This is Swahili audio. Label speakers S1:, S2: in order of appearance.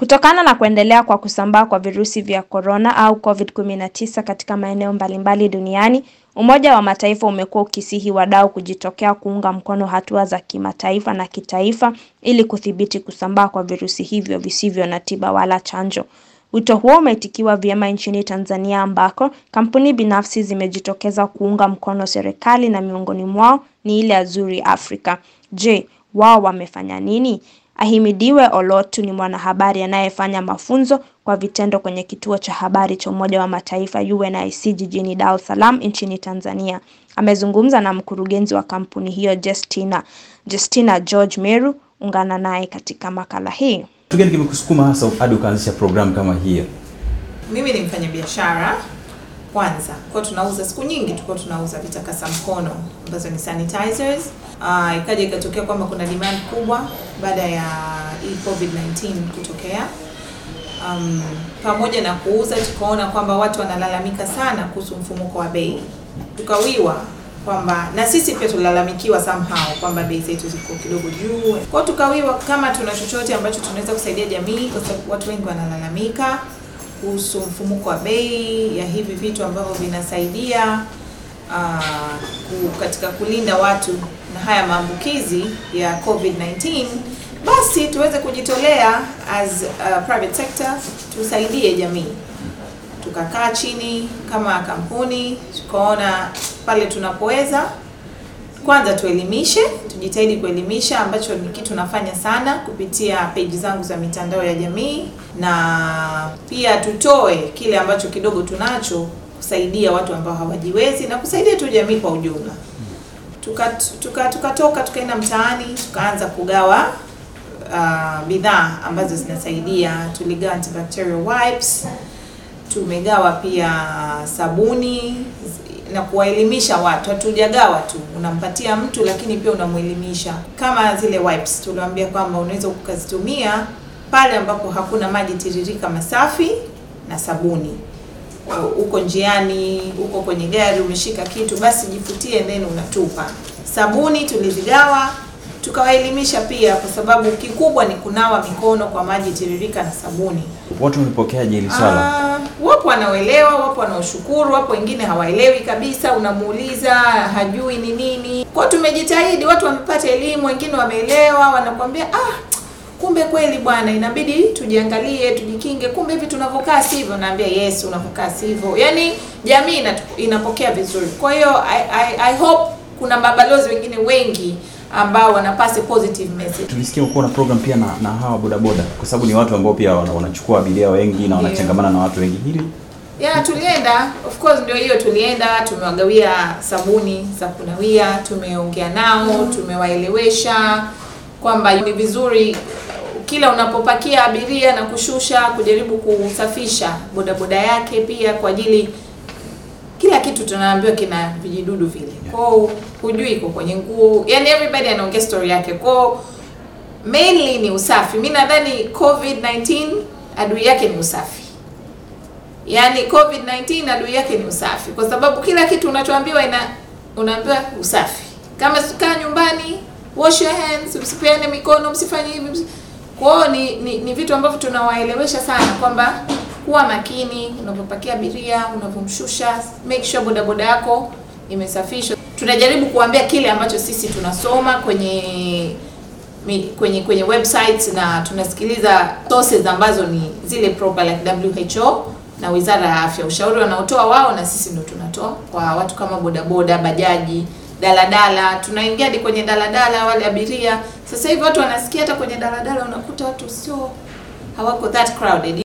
S1: Kutokana na kuendelea kwa kusambaa kwa virusi vya korona au COVID-19 katika maeneo mbalimbali duniani, Umoja wa Mataifa umekuwa ukisihi wadau kujitokea kuunga mkono hatua za kimataifa na kitaifa ili kudhibiti kusambaa kwa virusi hivyo visivyo na tiba wala chanjo. Wito huo umeitikiwa vyema nchini Tanzania ambako kampuni binafsi zimejitokeza kuunga mkono serikali na miongoni mwao ni ile Azuri Africa. Je, wao wamefanya nini? Ahimidiwe Olotu ni mwanahabari anayefanya mafunzo kwa vitendo kwenye kituo cha habari cha Umoja wa Mataifa UNIC jijini Dar es Salaam nchini Tanzania. Amezungumza na mkurugenzi wa kampuni hiyo Justina, Justina George Meru. Ungana naye katika makala hii.
S2: Kitu gani kimekusukuma hasa hadi ukaanzisha programu kama hiyo?
S3: Mimi ni mfanyabiashara kwanza, kwa tunauza siku nyingi tulikuwa tunauza vitakasa mkono ambazo ni sanitizers. Uh, ikaja ikatokea kwamba kuna demand kubwa baada ya hii COVID-19 kutokea. Um, pamoja na kuuza tukaona kwamba watu wanalalamika sana kuhusu mfumuko wa bei, tukawiwa kwamba na sisi pia tulalamikiwa somehow kwamba bei zetu ziko kidogo juu. Kwa hiyo tukawiwa kama tuna chochote ambacho tunaweza kusaidia jamii, kwa sababu watu wengi wanalalamika kuhusu mfumuko wa bei ya hivi vitu ambavyo vinasaidia uh, katika kulinda watu na haya maambukizi ya COVID-19, basi tuweze kujitolea as a private sector tusaidie jamii. Tukakaa chini kama kampuni, tukaona pale tunapoweza kwanza tuelimishe, tujitahidi kuelimisha, ambacho ni kitu nafanya sana kupitia page zangu za mitandao ya jamii, na pia tutoe kile ambacho kidogo tunacho kusaidia watu ambao hawajiwezi na kusaidia tu jamii kwa ujumla. Tukatoka tuka, tuka tuka tukaenda mtaani tukaanza kugawa uh, bidhaa ambazo zinasaidia. Tuligawa antibacterial wipes, tumegawa pia sabuni na kuwaelimisha watu. Hatujagawa tu unampatia mtu, lakini pia unamwelimisha. Kama zile wipes tuliwaambia kwamba unaweza ukazitumia pale ambapo hakuna maji tiririka masafi na sabuni. Uko njiani, uko kwenye gari, umeshika kitu, basi jifutie then unatupa. Sabuni tulizigawa tukawaelimisha pia, kwa sababu kikubwa ni kunawa mikono kwa maji tiririka na sabuni.
S2: Watu wamepokeaje hili swala?
S3: Uh, wapo wanaoelewa, wapo wanaoshukuru, wapo wengine hawaelewi kabisa, unamuuliza hajui ni nini. Kwa tumejitahidi, watu wamepata elimu, wengine wameelewa, wanakuambia ah, kumbe kweli bwana, inabidi tujiangalie, tujikinge, kumbe hivi tunavyokaa sivyo. Naambia yes, unavyokaa sivyo. Yaani jamii inapokea vizuri. Kwa hiyo I, I, I hope kuna mabalozi wengine wengi ambao wanapasi positive message.
S2: Tulisikia uko na program pia na, na hawa bodaboda kwa sababu ni watu ambao pia wanachukua abiria wengi na wanachangamana na watu wengi hili
S3: Yeah, tulienda of course, ndio hiyo tulienda, tumewagawia sabuni za kunawia, tumeongea nao, tumewaelewesha kwamba ni vizuri kila unapopakia abiria na kushusha, kujaribu kusafisha bodaboda yake pia kwa ajili kila kitu tunaambiwa kina vijidudu vile. Kwao hujui iko kwenye nguo. Yaani everybody anaongea story yake. Kwao mainly ni usafi. Mimi nadhani COVID-19 adui yake ni usafi. Yaani COVID-19 adui yake ni usafi kwa sababu kila kitu unachoambiwa ina unaambiwa usafi. Kama kaa nyumbani, wash your hands, msipeane mikono, msifanye hivi. Kwao ni, ni, ni vitu ambavyo tunawaelewesha sana kwamba kuwa makini unapopakia abiria, unapomshusha, make sure bodaboda yako imesafishwa. Tunajaribu kuambia kile ambacho sisi tunasoma kwenye kwenye kwenye websites na tunasikiliza sources ambazo ni zile proper like WHO na Wizara ya Afya, ushauri wanaotoa wao na sisi ndio tunatoa kwa watu kama bodaboda, bajaji, daladala. Tunaingia hadi kwenye daladala, wale abiria. Sasa hivi watu wanasikia hata kwenye daladala unakuta watu sio hawako that crowded.